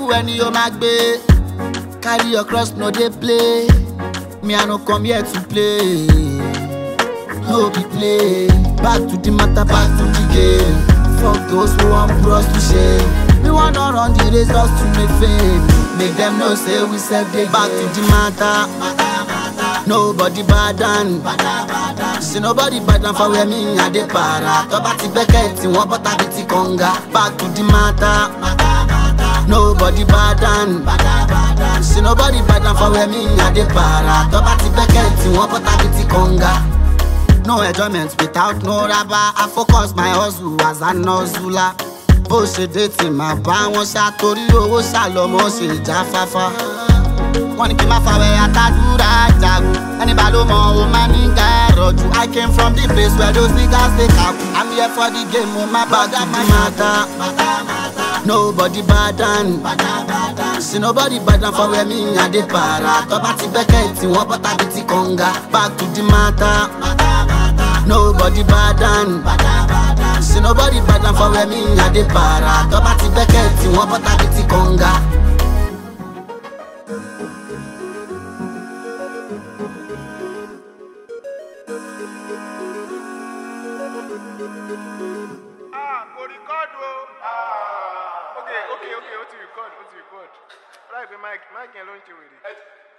ẹni yóò máa gbé carry your cross no dey play me i no come here to play no be play back to the matter back to the game fuck those who wan put us to shame we wan don run the race just to make fame make dem know say we sef dey back to the matter nobody bad and say nobody bad and for where me i dey para tọ́ba ti bẹ́kẹ̀ tí wọ́n bọ́ta bí ti kànga back to the matter nobody bad and say nobody bad and for where me i dey para tọ́ba ti bẹ́kẹ̀ tí wọ́n bọ́ta bí ti kànga. No enjoyment without no raba. I focus my hustle as an hustler. Bó ṣe dé tí màá bá wọn ṣá torí owó ṣàlọ́mọ́ ṣe jáfáfá. Wọ́n ní kí n má fàwẹ̀ àtàdúrà jagun. Ẹni bá ló mọ o máa ní gàrọ̀jù. I came from the place where those niggas dey kaku. I'm here for the game, mo má bá dá my matter. Nobody bad and See nobody bad and for where me I dey para. Tọ́ba ti bẹ́kẹ̀ tí wọ́n bọ́ta bí ti kànga. Back to the matter. Nobody bad and See nobody bad and for where me I dey para. Tọ́ba ti bẹ́kẹ̀ tí wọ́n bọ́ta bí ti kànga. Ah, kò record o. Ah, okay, okay, okay, ó ti record, ó ti record. Láìpẹ́ Mike, Mike yẹn ló ń ṣe wèrè.